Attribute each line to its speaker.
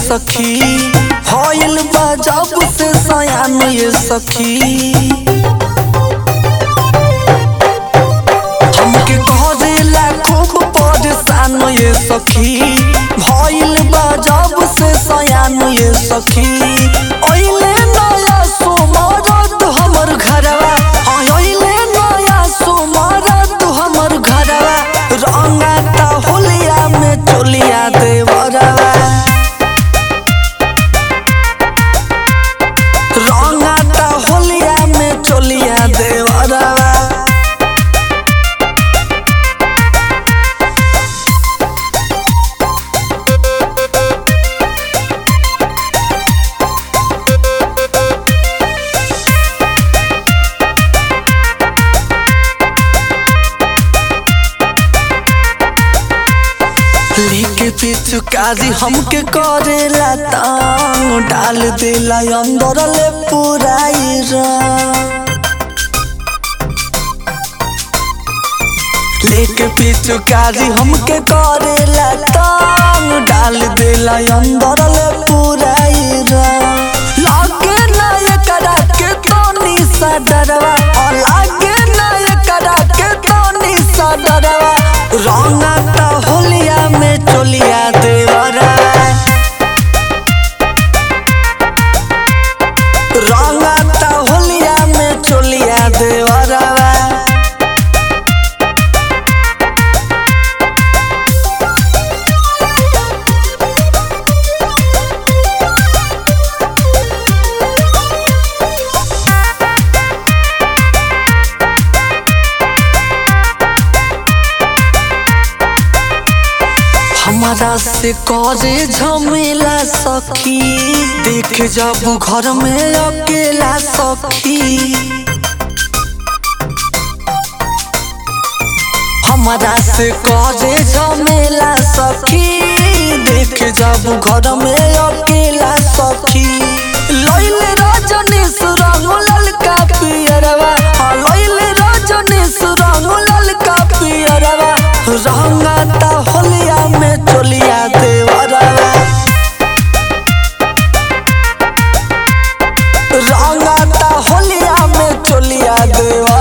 Speaker 1: सखी हईल बा जब से सयान ये सखी हमके करेला खूब परेशान ये सखी भइल बा जब से सयान ये सखी ओइले नया सोमरत हमर घरवा हाँ, ओइले नया सोमरत हमर घरवा रंगाता होलिया में चोलिया देवरवा रंगाता होलिया में चोलिया देवरवा लेके पिचुकारी हमके करेला तांग डाल देला अंदर ले पुराई रंग लेके पिचुकारी हमके करेला तांग डाल देला अंदर ले पुराई रंग लागे ना एकरा के तोनी सा डरवा और लागे ना एकरा के तोनी सा डरवा रंगाता होलिया में चोलिया देवरा रंगाता होलिया में चोलिया देवरा हमारा से करे झमेला सखी देख जब घर में अकेला सखी हमारा से करे झमेला सखी देख जब घर में अकेला सखी लइले रजनीश रंग ललका पियरवा हाँ, लइले रजनीश रंग ललका पियरवा रंगाता होलिया में चोलिया देवरवा रंगाता होलिया में चोलिया देवरवा